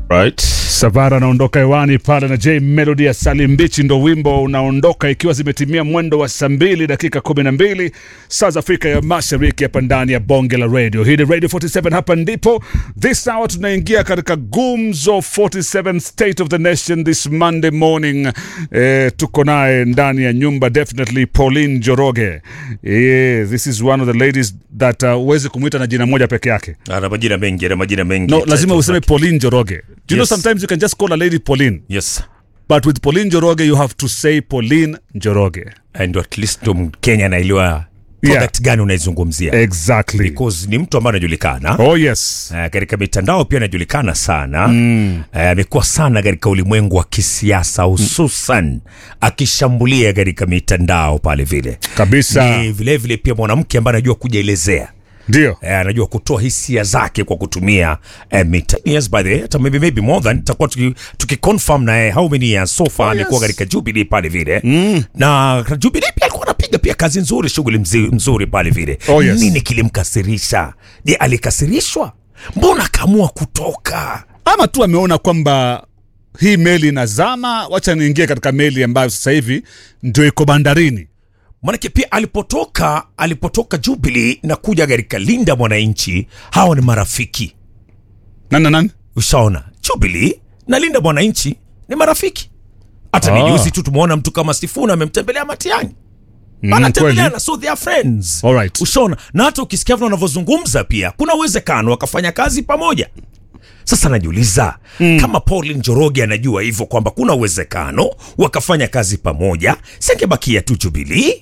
right. Savara anaondoka hewani pale na J Melody ya Salimbichi, ndo wimbo unaondoka ikiwa zimetimia mwendo wa saa mbili dakika kumi na mbili saa za Afrika ya Mashariki, hapa ndani ya bonge la radio. Hii ni Radio 47, hapa ndipo this hour tunaingia katika gumzo 47 State of the Nation this Monday morning. Eh, tuko naye ndani ya nyumba definitely Pauline Joroge. Eh, this is one of the ladies that uh, huwezi kumwita na jina moja peke yake. Ana majina mengi, ana majina mengi. No, lazima Titles useme zake. Pauline Joroge. Do you know Yes. sometimes you can just call a lady Pauline, Yes. but with Pauline Joroge you have to say Pauline Joroge. And at least ndo Mkenya anaelewa product gani unaizungumzia. Exactly. Because ni mtu ambaye anajulikana. Oh yes. Uh, katika mitandao pia anajulikana sana mm. uh, amekuwa sana katika ulimwengu wa kisiasa hususan akishambulia katika mitandao pale vile Kabisa. ni vile vile pia mwanamke ambaye anajua kujielezea Ndio. Eh, anajua kutoa hisia zake kwa kutumia eh, mita yes by the way, hata maybe, maybe more than tutakuwa tuki, tuki confirm na eh, how many years so far Oh, amekuwa yes. katika Jubilee pale vile mm. na Jubilee pia alikuwa anapiga pia kazi nzuri shughuli mzi- nzuri pale vile Oh, yes. nini kilimkasirisha je alikasirishwa mbona akaamua kutoka Ama tu ameona kwamba hii meli inazama, wacha niingie katika meli ambayo sasa hivi ndio iko bandarini. manake pia alipotoka alipotoka Jubilee na kuja katika Linda Mwananchi hawa ni marafiki Nani na nani? ushaona Jubilee na Linda Mwananchi ni marafiki. Hata Ah. ni juzi tu tumeona mtu kama Sifuna amemtembelea Matiang'i Mm, anatembeleana, so they are friends. Alright. Ushaona, na hata ukisikia vile wanavyozungumza pia kuna uwezekano wakafanya kazi pamoja. Sasa najiuliza kama Pauline Njoroge anajua hivyo kwamba kuna uwezekano wakafanya kazi pamoja, singebakia tu Jubilee?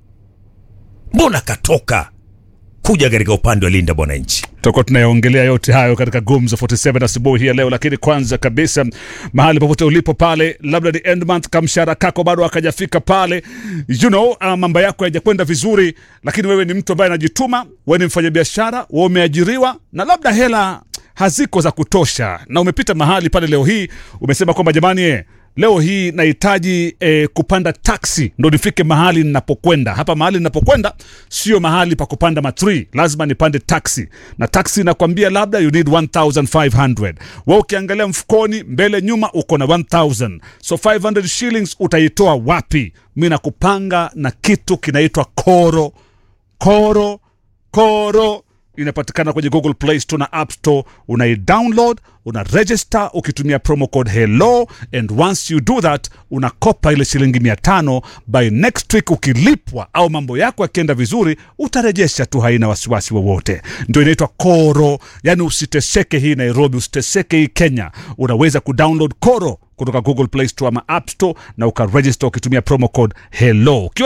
Mbona katoka kuja katika upande wa Linda Mwananchi? tutakuwa tunayaongelea yote hayo katika gumzo 47 asubuhi hii ya leo lakini kwanza kabisa mahali popote ulipo pale labda ni end month kamshara kako bado akajafika pale you know uh, mambo yako hayajakwenda vizuri lakini wewe ni mtu ambaye anajituma wewe ni mfanyabiashara wewe umeajiriwa na labda hela haziko za kutosha na umepita mahali pale leo hii umesema kwamba jamani eh, leo hii nahitaji eh, kupanda taksi ndo nifike mahali ninapokwenda hapa mahali ninapokwenda sio mahali pa kupanda matri lazima nipande taksi na taksi inakwambia labda you need 1500 wa ukiangalia mfukoni mbele nyuma uko na 1000 so 500 shillings utaitoa wapi mi nakupanga na kitu kinaitwa koro koro koro inapatikana kwenye google play store na app store unaidownload una register ukitumia promo code hello and once you do that unakopa ile shilingi mia tano by next week ukilipwa au mambo yako yakienda vizuri utarejesha tu haina wasiwasi wowote ndio inaitwa koro yani usiteseke hii nairobi usiteseke hii kenya unaweza kudownload koro kutoka google play store ama app store na ukaregister ukitumia promo code hello Ukiwa